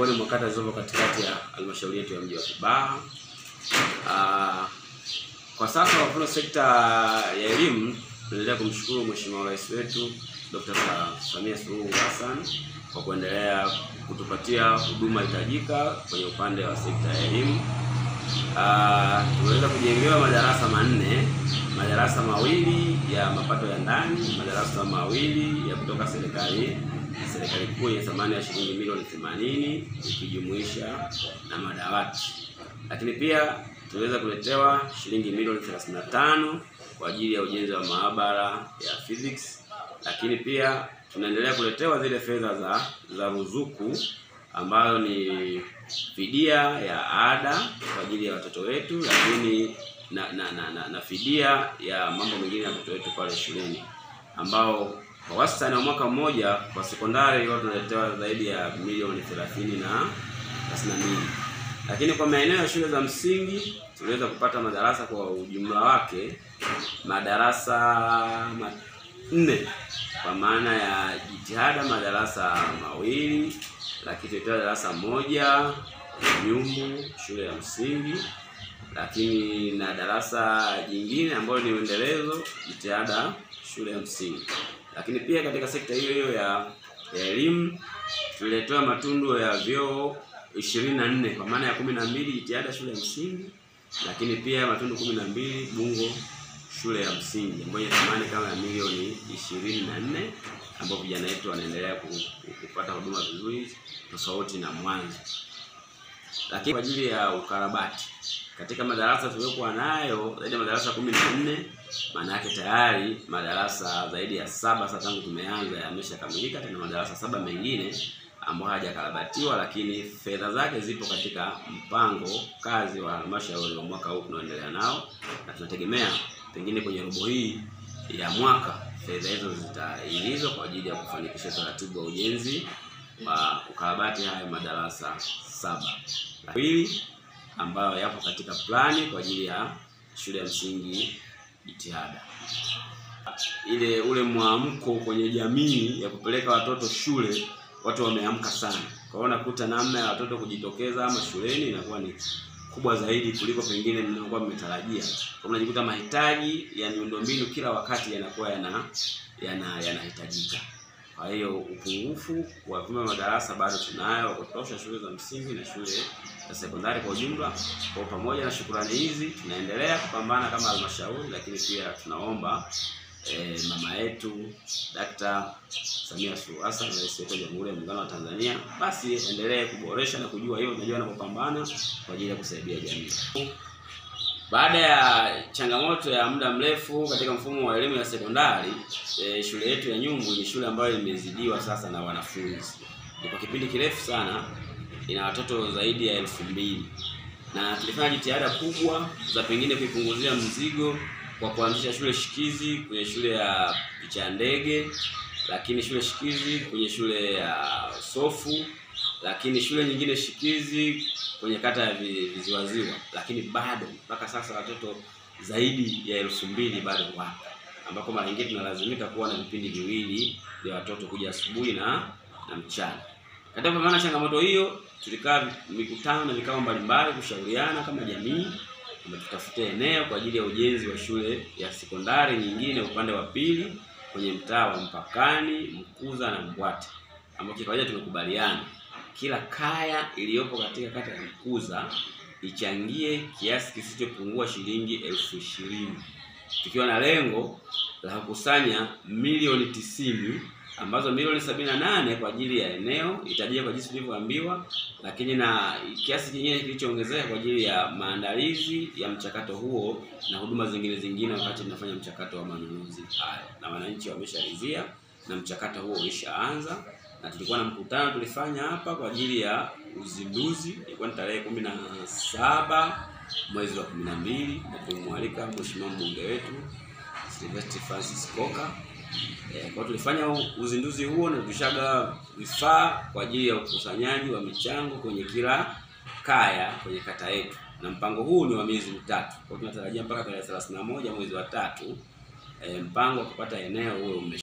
miongoni mwa kata zilizopo katikati ya halmashauri yetu ya mji wa Kibaha. Ah, kwa sasa kwa mfano sekta ya elimu tunaendelea kumshukuru Mheshimiwa Rais wetu Dr. Sa- Samia Suluhu Hassan kwa kuendelea kutupatia huduma hitajika kwenye upande wa sekta ya elimu. Ah, tumeweza kujengewa madarasa manne, madarasa mawili ya mapato ya ndani, madarasa mawili ya kutoka serikali serikali kuu yenye thamani ya shilingi milioni 80 ikijumuisha na madawati. Lakini pia tuliweza kuletewa shilingi milioni 35 kwa ajili ya ujenzi wa maabara ya physics. Lakini pia tunaendelea kuletewa zile fedha za za ruzuku ambayo ni fidia ya ada kwa ajili ya watoto wetu, lakini na na, na, na, na fidia ya mambo mengine ya watoto wetu pale shuleni ambao kwa wastani wa mwaka mmoja kwa sekondari huwa tunaletewa zaidi ya milioni 30 na 32. Lakini kwa maeneo ya shule za msingi tuliweza kupata madarasa kwa ujumla wake madarasa manne kwa maana ya jitihada madarasa mawili, lakini tulitoa darasa moja Nyumbu shule ya msingi, lakini na darasa jingine ambalo ni uendelezo jitihada shule ya msingi. Lakini pia katika sekta hiyo hiyo ya ya elimu tuliletewa matundu ya vyoo ishirini na nne kwa maana ya kumi na mbili jitihada shule ya msingi, lakini pia matundu kumi na mbili Bungo shule ya msingi ambayo ina thamani kama ya milioni ishirini na nne ambapo vijana wetu wanaendelea ku- ku- kupata huduma vizuri tofauti na mwanzo. Lakini kwa ajili ya ukarabati katika madarasa tuliokuwa nayo zaidi ya madarasa kumi na nne maana yake tayari madarasa zaidi ya saba sasa tangu tumeanza yameshakamilika, tena madarasa saba mengine ambayo hayajakarabatiwa, lakini fedha zake zipo katika mpango kazi wa halmashauri wa mwaka huu tunaoendelea nao, na tunategemea pengine kwenye robo hii ya mwaka fedha hizo zitaingizwa kwa ajili ya kufanikisha utaratibu wa ujenzi wa ukarabati haya madarasa saba pili ambayo yapo katika plani kwa ajili ya shule ya msingi jitihada. Ile ule mwamko kwenye jamii ya kupeleka watoto shule, watu wameamka sana. Kwa hiyo nakuta namna ya watoto kujitokeza ama shuleni inakuwa ni kubwa zaidi kuliko pengine mnakuwa mmetarajia. Kwa hiyo unajikuta mahitaji ya miundombinu kila wakati yanakuwa yana yana yanahitajika. Kwa hiyo upungufu wa vyumba madarasa bado tunayo wa kutosha shule za msingi na shule za sekondari kwa ujumla. Kwa pamoja na shukurani hizi, tunaendelea kupambana kama halmashauri, lakini pia tunaomba eh, mama yetu Dkt. Samia Suluhu Hassan, rais wetu wa Jamhuri ya Muungano wa Tanzania, basi endelee kuboresha na kujua hiyo, unajua anapopambana kwa ajili ya kusaidia jamii. Baada ya changamoto ya muda mrefu katika mfumo wa elimu ya sekondari e, shule yetu ya Nyumbu ni shule ambayo imezidiwa sasa na wanafunzi. Ni kwa kipindi kirefu sana, ina watoto zaidi ya elfu mbili na tulifanya jitihada kubwa za pengine kuipunguzia mzigo kwa kuanzisha shule shikizi kwenye shule ya picha ya ndege, lakini shule shikizi kwenye shule ya Sofu, lakini shule nyingine shikizi kwenye kata ya Vi- Viziwaziwa, lakini bado mpaka sasa watoto zaidi ya elfu mbili bado wapo, ambapo mara nyingine tunalazimika kuwa na vipindi viwili vya watoto kuja asubuhi na na mchana. Katika kupambana na changamoto hiyo, tulikaa mikutano na vikao mbalimbali kushauriana kama jamii kwamba tutafute eneo kwa ajili ya ujenzi wa shule ya sekondari nyingine upande wa pili kwenye mtaa wa Mpakani, Mkuza na Mbwate, ambapo kikawaida tumekubaliana kila kaya iliyopo katika kata ya Mkuza ichangie kiasi kisichopungua shilingi elfu ishirini tukiwa na lengo la kukusanya milioni tisini ambazo milioni sabini na nane kwa ajili ya eneo itajia kwa jinsi tulivyoambiwa, lakini na kiasi kingine kilichoongezeka kwa ajili ya maandalizi ya mchakato huo na huduma zingine zingine, wakati tunafanya mchakato wa manunuzi haya, na wananchi wamesharidhia na mchakato huo ulishaanza, na tulikuwa na mkutano tulifanya hapa kwa ajili ya uzinduzi, ilikuwa ni tarehe kumi na saba mwezi wa kumi na mbili na tulimwalika mheshimiwa mbunge wetu Sylvester Francis Koka. Eh, kwa tulifanya uzinduzi huo na tulishaga vifaa kwa ajili ya ukusanyaji wa michango kwenye kila kaya kwenye kata yetu, na mpango huu ni wa miezi mitatu. Kwa hiyo tunatarajia mpaka tarehe 31 mwezi wa tatu eh, mpango wa kupata eneo huo ume